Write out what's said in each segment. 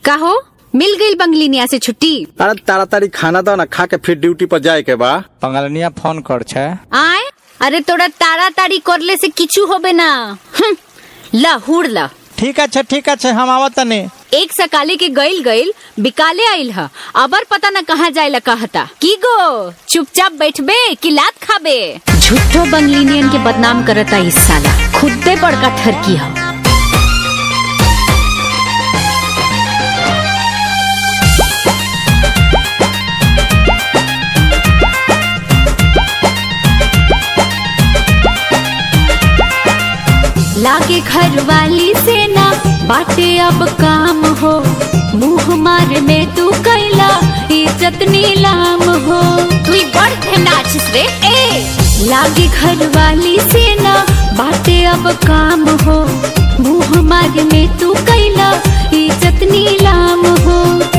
कहो मिल गई बंगलिनिया से छुट्टी अरे ताड़ाताड़ी खाना दो ना खा के फिर ड्यूटी पर जाए के बा पंगलनिया फोन कर छे आए अरे तोरा ताड़ाताड़ी करले से किचू होबे ना हम्म, ला हुड़ ला ठीक है ठीक है हम आवत तनी एक सकाले के गइल गइल बिकाले आइल ह अबर पता न कहाँ जाए कहता की गो चुपचाप बैठबे कि लात खाबे झूठो बंगलिनियन के बदनाम करता इस साला खुदे बड़का ठरकी ह लागे घर वाली से ना बाटे अब काम हो मुंह मार में तू कैला इज्जत नीलाम हो तू बड़ थे नाचिस रे ए लागे घर वाली से ना बाटे अब काम हो मुंह मार में तू कैला इज्जत नीलाम हो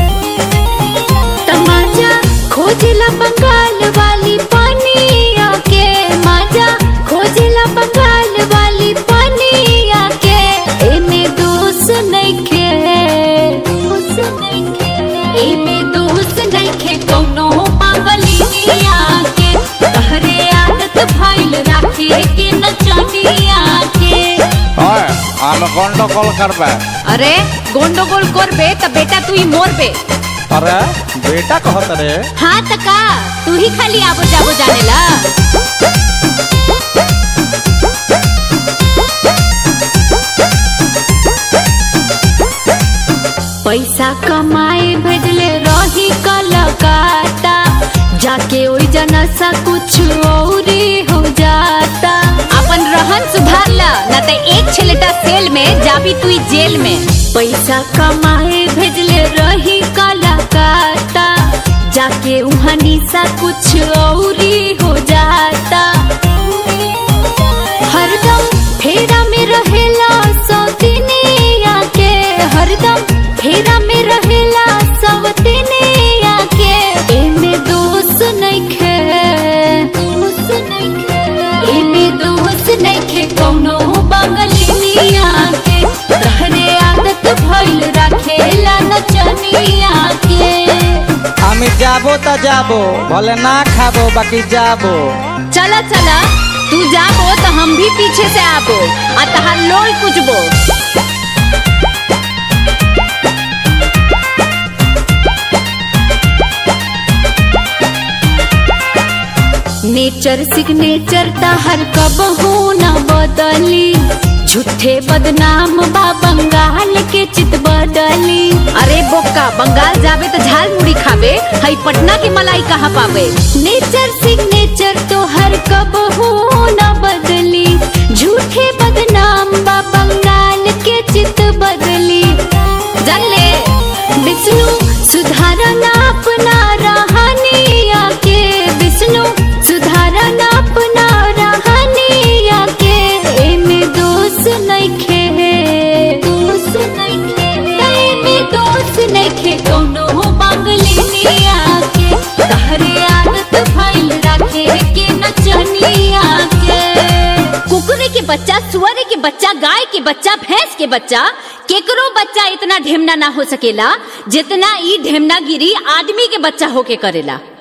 तमाजा खोजला बंगाल वाली पानी आके माजा खोजला बंगाल वाली पानी आके एमे दोष नइखे एमे दोष नइखे कौनो पागलिनिया के तहरे आदत भइल राखे के नचनिया के ओए हम गंडगोल करबे अरे गोंडोगोल करबे त बेटा तू ही मोरबे अरे बेटा कहत रे हाँ त का तू ही खाली आबो जाबो जानेला पैसा कमाए भेजले रही कलकत्ता जाके ओई जना सा कुछ औरी हो जाता अपन रहन सुधार ला न त एक छलेटा सेल में जाबी तू ई जेल में पैसा कमाए भेजले रही कलकत्ता जाके उहाँ निशा कुछ औरी हो जाता हरदम फेरा में रहेला सौतिनिया के हरदम फेरा में रहेला सौतिनिया के एमे दोष नइखे एमे दोष नइखे कौनो बंगलिनिया के तहरे आदत भइल राखेला नचनिया के আমি যাবো তা যাবো বলে না খাবো বাকি যাবো चला चला तू जाबो तो हम भी पीछे से आबो आ तहार लोल कुचबो नेचर सिग्नेचर तहर कब हो न बदली झूठे बदनाम बा बंगाल के चित बदली अरे बोका बंगाल जावे तो झाल मुड़ी खावे हई पटना की मलाई कहाँ पावे नेचर सिग्नेचर तो हर कब हो न बदली झूठे बदनाम बा बंगाल के चित बदली जान ले विष्णु सुधारना अपना रहनिया के विष्णु सुधारना अपना रहनिया के एमे दोष नइखे दोष नइखे एमे दोष नइखे कौनो बंगलिनिया के तहरे आदत भइल राखे के नचनिया के कुकुरे के बच्चा सुअरे के बच्चा गाय के बच्चा भैंस के बच्चा केकरो बच्चा इतना ढेमना ना हो सकेला जितना ई ढेमना गिरी आदमी के बच्चा होके करेला